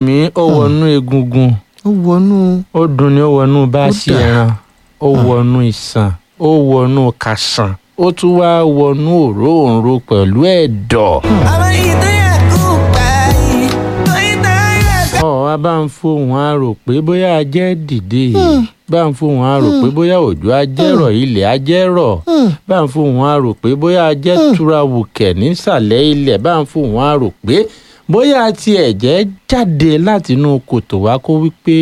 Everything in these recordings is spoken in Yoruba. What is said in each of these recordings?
mí ó wọnú egungun ó wọnú ó dùn ní ó wọnú báàsì Ó dà. ẹran ó wọnú ìsàn ó wọnú kàsàn ó tún wá wọnú òróǹro pẹ̀lú ẹ̀dọ̀. ọ̀ wá bá ń fohùn arò pé bóyá ajẹ́ dìde bá ń fohùn arò pé bóyá òjò ajẹ́rọ̀ ilẹ̀ ajẹ́rọ̀ bá ń fohùn arò pé bóyá ajẹ́ tura wùkẹ̀ nísàlẹ̀ ilẹ̀ bá ń fohùn arò pé bóyá ti ẹ̀jẹ̀ jáde látinú kòtò wá kó wípé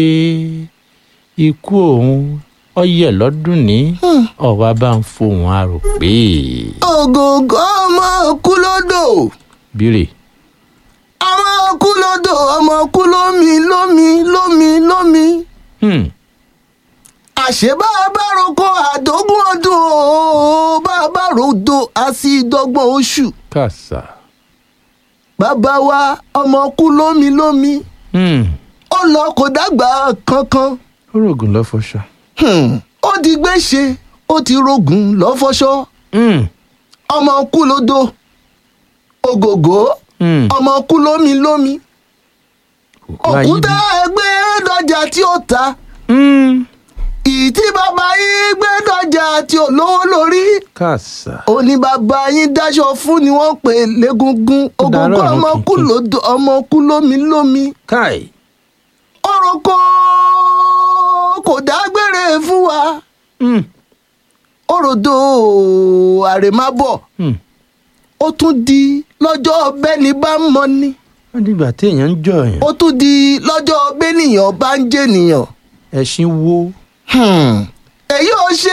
ikú òun ọyẹ lọ́dún ní ọ̀wá bá ń fohùn arò pé ògògó ọmọ kú lódò bírè ọmọ kú lódò ọmọ kú lómi lómi lómi lómi hmm, àṣé bá a bá roko àdógún ọdún o bá a bá rodo a sì dọ́gbọ̀n oṣù kàṣà bàbá wa ọmọ kú lómi lómi hmm, ó lọ kò dàgbà kankan ó rògùn lọ́fọ̀ṣà Hmm, ó di gbèsè ó ti rògùn lọ́fọ́ṣọ́ hmm, ọmọ kú lódò ògògó hmm, ọmọ kú lómi lómi wáyé òkúta bí- ẹgbẹ́ dọ́jà tí ó ta hmm, ìtí bàbá yín gbé dọ́jà tí ò lówó lórí kàṣà ó ní bàbá yín dáṣọ fún ni wọ́n pè légungun Ó dàárọ̀ ògògó ọ̀run ọmọ kú tuntun. lódò ọmọ kú lómi lómi káì orúkọ kò dágbére fún wa hmm, òròdó àrèmábọ̀ hmm. ó tún di lọ́jọ́ bẹ́ni bá ń mọ ni wọ́n dìgbà téèyàn ń jọyàn ó tún di lọ́jọ́ bẹ́nìyàn bá ń jẹ́nìyàn. ẹṣin wo Hmm. èyí ò ṣe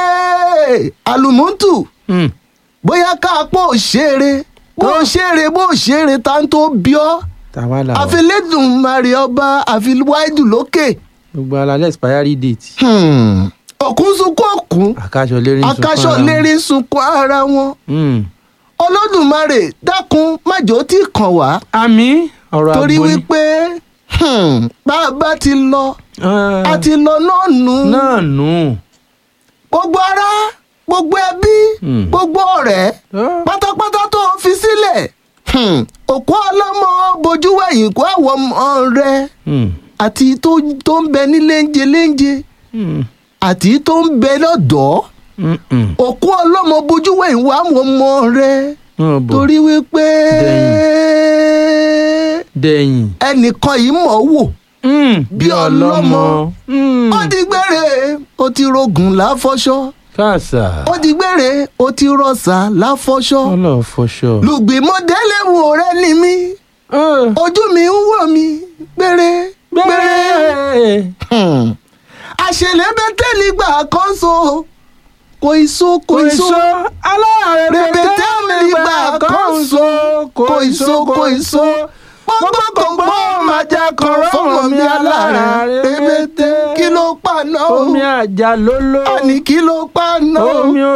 àlùmọ́tù hmm, bóyá ká pọ̀ ṣeré bó ṣeré bó ṣeré tá n tó bí ọ́ tàwa là wà àfilédùn mari ọba àfiwáìdù lókè. gbogbo alalẹ́ expiry date Hmm. òkun sunkún òkun àkáṣọ lérí ń sunkún akáṣọ ara wọn. lérí ń sunkún ara wọn Hmm. olódùmarè dákun májò tí kàn wá àmì ọ̀rọ̀ torí àgbo ni wípé hmm, bá a bá ti lọ Ah, a ti lọ náà nù náà nù gbogbo ara gbogbo ẹbí Hmm. gbogbo ọ̀rẹ́ Ah, pátápátá tó o fi sílẹ̀ hmm, òkú ọlọ́mọ bojú wẹ̀yìn kó àwọn ọmọ rẹ hmm, àti tó tó ń bẹ ní léńjẹ léńjẹ hmm, àti tó ń bẹ lọ́dọ̀ọ́ hmm, hmm. òkú ọlọ́mọ bojú wẹ̀yìn wá àwọn ọmọ rẹ Wọ́n bọ̀ torí wípé dẹ̀yìn ẹnìkan yìí mọ̀ ọ́ wò Hmm, bí ọlọ́mọ. Hmm. ó di gbére ó ti rogùn láfọ́ṣọ́ káàsà ó di gbére ó ti rọ̀ṣà láfọ́ṣọ́ ọlọ́fọṣọ. lùgbìmọ̀délé wò rẹ ni mí Ah, ojú mi ń wò mí gbére gbére gbẹ́rẹ́. àṣẹlẹ́bẹ̀tẹ̀ nígbà kan so kò ìso kò ìso aláàrẹ̀ rẹ̀bẹ̀tẹ̀ nígbà kan so kò ìso kò ìso pọ́npọ́npọ́npọ́ máa jẹ́ kan fọ́mọ mi alára rẹ̀bẹ̀tẹ̀ kí ló pa náà omi àjà lóló àní kí ló pa náà omi